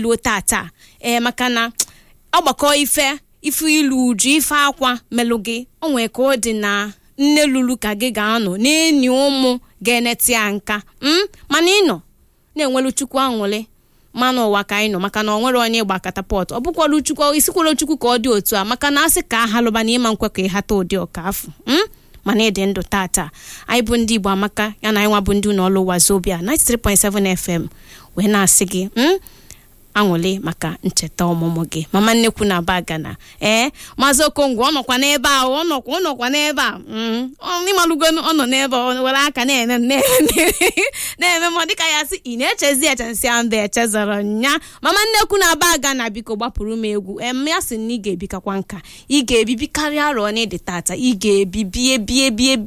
eluo tata ee maka na ọgbakọ ife ife ilu uju ife akwa melụ gị o nwee ka ọ dị na nne lulu ka gị ga-anọ na-enyi ụmụ ga-eneti ya nka m mana ịnọ na-enwelu chukwu aṅụrị mmanụ ụwa ka anyị nọ maka na ọ nwere onye gba katapọt ọ bụkwala chukwu isikwala chukwu ka ọ dị otu a maka na asị ka ahalụba na ịma nkwe ka ịhata ụdị ọka afọ m mana ịdị ndụ tata anyị bụ ndị igbo amaka ya na anyị nwa bụ ndị ụlọ ọrụ wazobia 93.7 fm wee na-asị gị m aṅụrị maka ncheta ọmụmụ gị mama nnekwu na aba gana ee maazị okongwu ọ nọkwa n'ebe a ọ nọkwa ọ nọkwa n'ebe a ịmalụgo ọ nọ n'ebe ọ were aka na-eme na-eme m dịka ya sị ị na-echezi echensị mba echezọrọ nya mama nnekwu na aba gana biko gbapụrụ m egwu em ya sị na ị ga-ebikakwa nka ị ga-ebibi karịa arọ n'ịdị tata ị ga-ebi bie bie bie